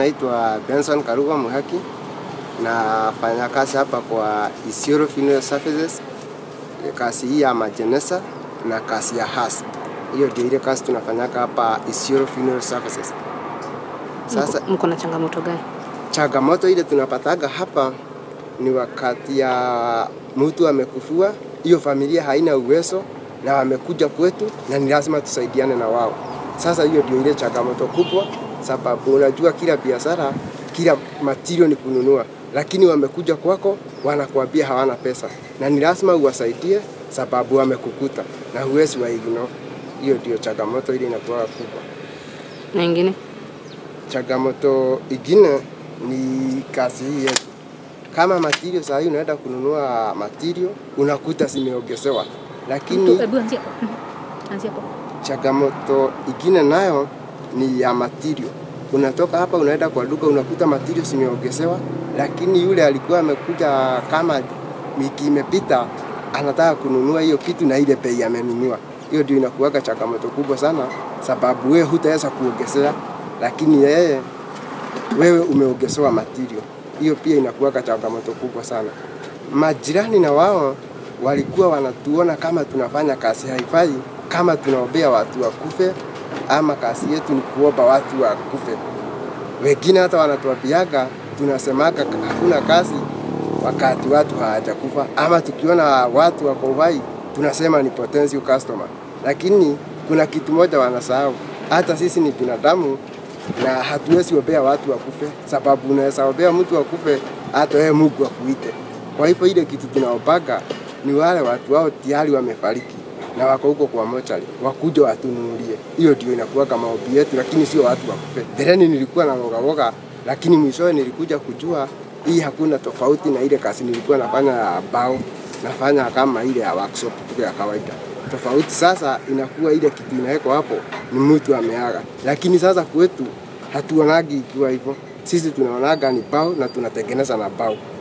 Naitwa Benson Karuga Muhaki, nafanya kazi hapa kwa Isiolo Funeral Services, kazi hii ya majeneza na kazi ya hasi. Hiyo ndio ile kazi tunafanyaka hapa Isiolo Funeral Services. Sasa Mko- mko na changamoto gani? changamoto ile tunapataga hapa ni wakati ya mtu amekufua, hiyo familia haina uwezo na wamekuja kwetu na ni lazima tusaidiane na wao. Sasa hiyo ndio ile changamoto kubwa, sababu unajua kila biashara, kila material ni kununua, lakini wamekuja kwako wanakuambia hawana pesa, na ni lazima uwasaidie sababu wamekukuta na huwezi wa ignore. Hiyo ndio changamoto ile inakuwa kubwa. Na ingine Changamoto ingine ni kazi hii yetu. Kama material saa hii unaenda kununua material unakuta zimeongezewa, lakini Hebu anzia hapo. Anzia hapo. changamoto ingine nayo ni ya material. Unatoka hapa unaenda kwa duka unakuta material zimeongezewa, lakini yule alikuwa amekuja kama wiki imepita anataka kununua hiyo kitu na ile bei amenunua. Hiyo ndio inakuwaga changamoto kubwa sana, sababu wewe hutaweza kuongezea, lakini yeye wewe umeongezewa material. Hiyo pia inakuwaga changamoto kubwa sana. Majirani na wao walikuwa wanatuona kama tunafanya kazi haifai, kama tunaombea watu wakufe, ama kazi yetu ni kuomba watu wakufe. Wengine hata wanatuambiaga tunasemaga hakuna kazi wakati watu hawajakufa, ama tukiona watu wako uhai tunasema ni potential customer, lakini kuna kitu moja wanasahau, hata sisi ni binadamu na hatuwezi ombea watu wakufe, sababu unaweza ombea mtu wakufe hata wewe Mungu akuite. Kwa hivyo ile kitu tunaombaga ni wale watu wao tayari wamefariki na wako huko kwa mochari, wakuja watununulie. Hiyo ndio inakuwa kama maombi yetu, lakini sio watu wakufe. Mbeleni nilikuwa na woga woga, lakini mwishowe nilikuja kujua hii hakuna tofauti na ile kazi nilikuwa nafanya ya bao, nafanya kama ile ya workshop tu ya kawaida. Tofauti sasa inakuwa ile kitu inawekwa hapo ni mtu ameaga, lakini sasa kwetu hatuonagi ikiwa hivyo. Sisi tunaonaga ni bao na tunatengeneza na bao.